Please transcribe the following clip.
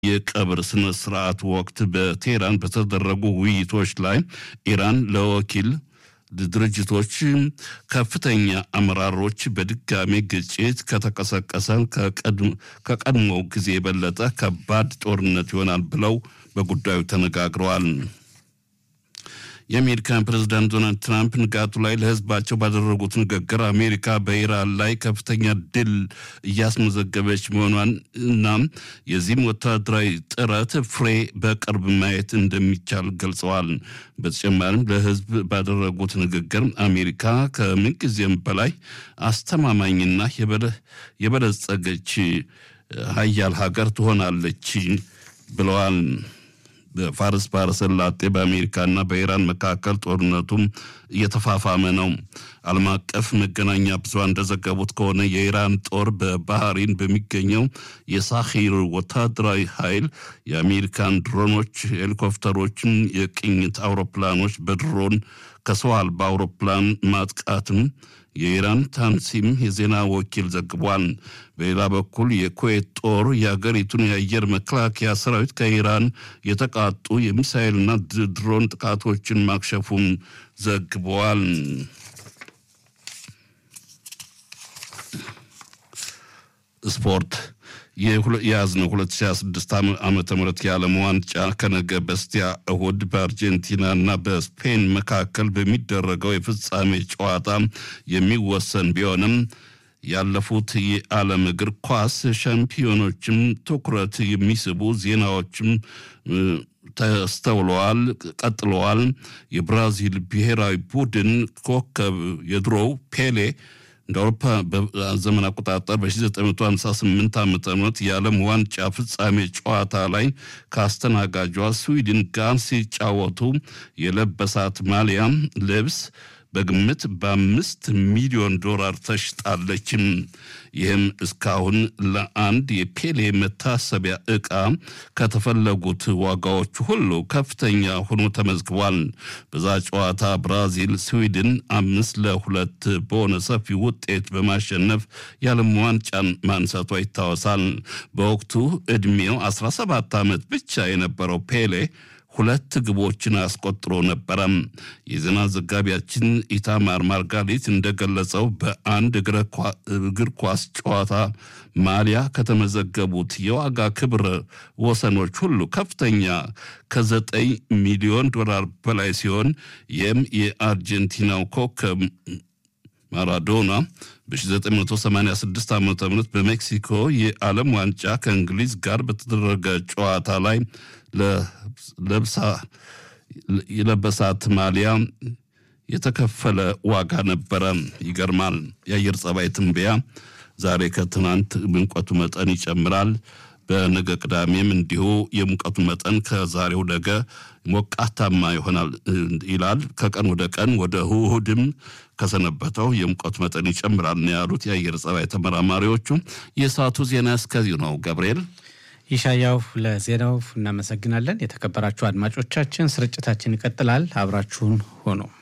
የቀብር ስነ ስርዓት ወቅት በቴህራን በተደረጉ ውይይቶች ላይ ኢራን ለወኪል ድርጅቶች ከፍተኛ አመራሮች በድጋሚ ግጭት ከተቀሰቀሰ ከቀድሞው ጊዜ የበለጠ ከባድ ጦርነት ይሆናል ብለው በጉዳዩ ተነጋግረዋል። የአሜሪካን ፕሬዝዳንት ዶናልድ ትራምፕ ንጋቱ ላይ ለሕዝባቸው ባደረጉት ንግግር አሜሪካ በኢራን ላይ ከፍተኛ ድል እያስመዘገበች መሆኗን እና የዚህም ወታደራዊ ጥረት ፍሬ በቅርብ ማየት እንደሚቻል ገልጸዋል። በተጨማሪም ለሕዝብ ባደረጉት ንግግር አሜሪካ ከምንጊዜም በላይ አስተማማኝና የበለጸገች ሀያል ሀገር ትሆናለች ብለዋል። በፋርስ ባህረ ሰላጤ በአሜሪካና በኢራን መካከል ጦርነቱም እየተፋፋመ ነው። ዓለም አቀፍ መገናኛ ብዙሃን እንደዘገቡት ከሆነ የኢራን ጦር በባህሪን በሚገኘው የሳሂር ወታደራዊ ኃይል የአሜሪካን ድሮኖች፣ ሄሊኮፕተሮችን፣ የቅኝት አውሮፕላኖች በድሮን ከሰው አልባ አውሮፕላን ማጥቃትም የኢራን ታንሲም የዜና ወኪል ዘግቧል። በሌላ በኩል የኩዌት ጦር የአገሪቱን የአየር መከላከያ ሰራዊት ከኢራን የተቃጡ የሚሳይልና ድሮን ጥቃቶችን ማክሸፉን ዘግበዋል። ስፖርት የያዝነው 2026 ዓመተ ምህረት የዓለም ዋንጫ ከነገ በስቲያ እሁድ በአርጀንቲናና በስፔን መካከል በሚደረገው የፍጻሜ ጨዋታ የሚወሰን ቢሆንም ያለፉት የዓለም እግር ኳስ ሻምፒዮኖችም ትኩረት የሚስቡ ዜናዎችም ተስተውለዋል፣ ቀጥለዋል። የብራዚል ብሔራዊ ቡድን ኮከብ የድሮው ፔሌ እንደ አውሮፓ ዘመን አቆጣጠር በ1958 ዓ ም የዓለም ዋንጫ ፍጻሜ ጨዋታ ላይ ከአስተናጋጇ ስዊድን ጋር ሲጫወቱ የለበሳት ማሊያ ልብስ በግምት በአምስት ሚሊዮን ዶላር ተሽጣለችም። ይህም እስካሁን ለአንድ የፔሌ መታሰቢያ ዕቃ ከተፈለጉት ዋጋዎች ሁሉ ከፍተኛ ሆኖ ተመዝግቧል። በዛ ጨዋታ ብራዚል ስዊድን አምስት ለሁለት በሆነ ሰፊ ውጤት በማሸነፍ የዓለም ዋንጫን ማንሳቷ ይታወሳል። በወቅቱ ዕድሜው 17 ዓመት ብቻ የነበረው ፔሌ ሁለት ግቦችን አስቆጥሮ ነበረ። የዜና ዘጋቢያችን ኢታማር ማርጋሪት እንደገለጸው በአንድ እግር ኳስ ጨዋታ ማሊያ ከተመዘገቡት የዋጋ ክብረ ወሰኖች ሁሉ ከፍተኛ ከዘጠኝ ሚሊዮን ዶላር በላይ ሲሆን ይህም የአርጀንቲናው ኮከብ ማራዶና በ1986 ዓ ም በሜክሲኮ የዓለም ዋንጫ ከእንግሊዝ ጋር በተደረገ ጨዋታ ላይ የለበሳት ማሊያ የተከፈለ ዋጋ ነበረ። ይገርማል። የአየር ጸባይ ትንበያ ዛሬ ከትናንት ሙቀቱ መጠን ይጨምራል። በነገ ቅዳሜም እንዲሁ የሙቀቱ መጠን ከዛሬው ነገ ሞቃታማ ይሆናል ይላል። ከቀን ወደ ቀን ወደ እሑድም ከሰነበተው የሙቀቱ መጠን ይጨምራል ነው ያሉት የአየር ጸባይ ተመራማሪዎቹ። የሰዓቱ ዜና እስከዚሁ ነው። ገብርኤል ይሻያው ለዜናው እናመሰግናለን። የተከበራችሁ አድማጮቻችን ስርጭታችን ይቀጥላል። አብራችሁን ሆኖ